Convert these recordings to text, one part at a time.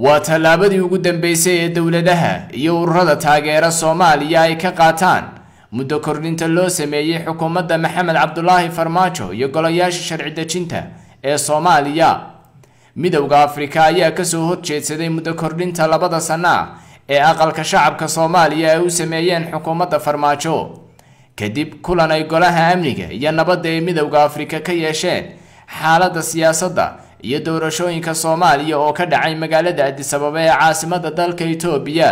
waa tallaabadii ugu dambeysay ee dowladaha iyo ururada taageera soomaaliya ay ka qaataan muddo kordhinta loo sameeyey xukuumadda maxamed cabdulaahi farmaajo iyo golayaasha sharci dejinta ee soomaaliya midowda afrika ayaa kasoo horjeedsaday muddo kordhinta labada sano ah ee aqalka shacabka soomaaliya ay u sameeyeen xukuumadda farmaajo kadib kulan ay golaha amniga iyo nabadda ee midowda afrika ka yeesheen xaaladda siyaasadda iyo doorashooyinka soomaaliya oo ka dhacay magaalada adisababa ee caasimada dalka itoobiya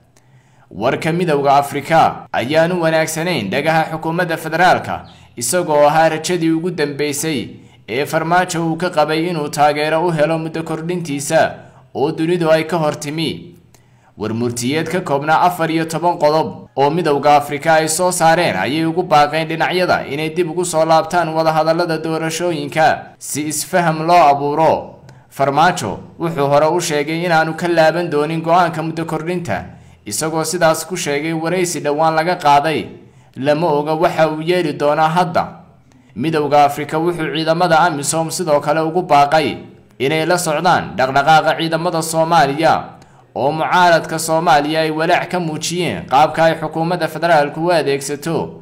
warka midowda afrika ayaan u wanaagsanayn dhagaha xukuumadda federaalka isagoo ahaa rajadii ugu dambeysay ee farmaajo uu ka qabay inuu taageero u helo muddo kordhintiisa oo dunidu ay ka hor timi warmurtiyeed ka koobnaa afar iyo toban qodob oo midowda afrika ay soo saareen ayay ugu baaqeen dhinacyada inay dib ugu soo laabtaan wadahadallada doorashooyinka si isfaham loo abuuro farmaajo wuxuu hore u sheegay inaanu ka laaban doonin go-aanka muddo kordhinta isagoo sidaas ku sheegay waraysi dhowaan laga qaaday lama oga waxa uu yeeli doonaa hadda midowda afrika wuxuu ciidamada amisom sidoo kale ugu baaqay inay la socdaan dhaqdhaqaaqa ciidamada soomaaliya oo mucaaradka soomaaliya ay walaac ka muujiyeen qaabka ay xukuumadda federaalku u adeegsato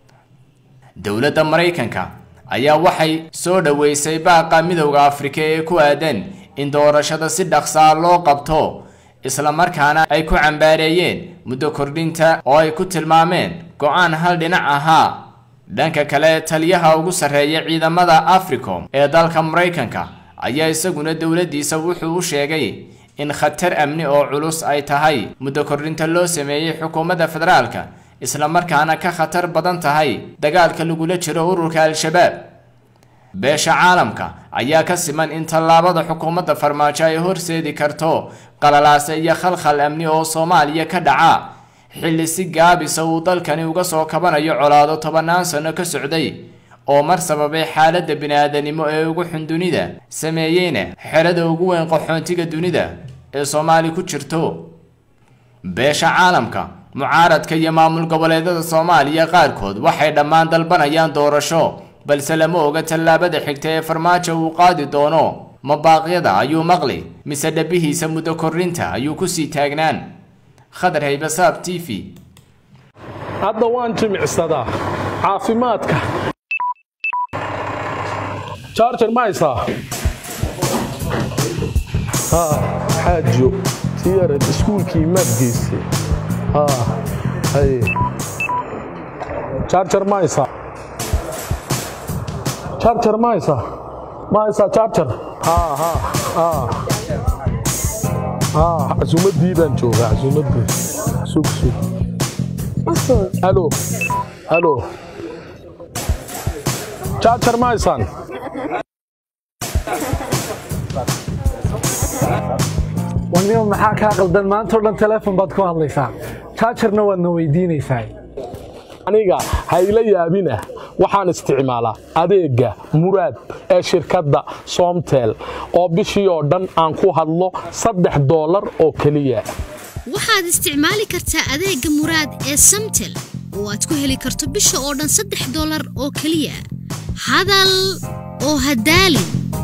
dowladda maraykanka ayaa waxay soo dhoweysay baaqa midowda afrika ee ku aadan in doorashada si dhaqsaa loo qabto islamarkaana ay ku cambaareeyeen muddo kordhinta oo ay ku tilmaameen go-aan hal dhinac ahaa dhanka kale taliyaha ugu sarreeya ciidamada africom ee dalka maraykanka ayaa isaguna dowladdiisa wuxuu u sheegay in khatar amni oo culus ay tahay muddo kordhinta loo sameeyey xukuumadda federaalka islamarkaana ka khatar badan tahay dagaalka lagula jiro ururka al-shabaab beesha caalamka ayaa ka siman in tallaabada xukuumadda farmaajo ay horseedi karto qalalaase iyo khalkhal amni oo soomaaliya ka dhaca xilli si gaabisa uu dalkani uga soo kabanayo colaado tobannaan sano ka socday oo mar sababay xaaladda bini-aadanimo ee ugu xun dunida sameeyeyna xerada ugu weyn qaxoontiga dunida ee soomaali ku jirto beesha caalamka mucaaradka iyo maamul goboleedada soomaaliya qaarkood waxay dhammaan dalbanayaan doorasho balse lama oga tallaabada xigta ee farmaajo uu qaadi doono mabaaqyada ayuu maqli mise dhabihiisa muddo kordhinta ayuu kusii taagnaan khadar haybasaab t v hadda waan jimicsadaa caafimaadka jarjar ma haysaa xaajo tiyarad iskuulkii maad geystay jarjar ma haysaa jarjar ma haysaa ma haysaa jarjar casuumaddii baan joogaa casuumaddii sug sug halo halo jarjar ma haysaan wanima maxaa kaa qaldan maanta o dhan teleefon baad ku hadlaysaa jaajarna waadna weydiinaysaa aniga hayla yaabina waxaan isticmaalaa adeegga muraad ee shirkadda soomtel oo bishii oo dhan aan ku hadlo saddex doolar oo keliya waxaad isticmaali kartaa adeegga muraad ee samtel oo aad ku heli karto bisha oo dhan saddex doolar oo keliya hadal oo hadaalin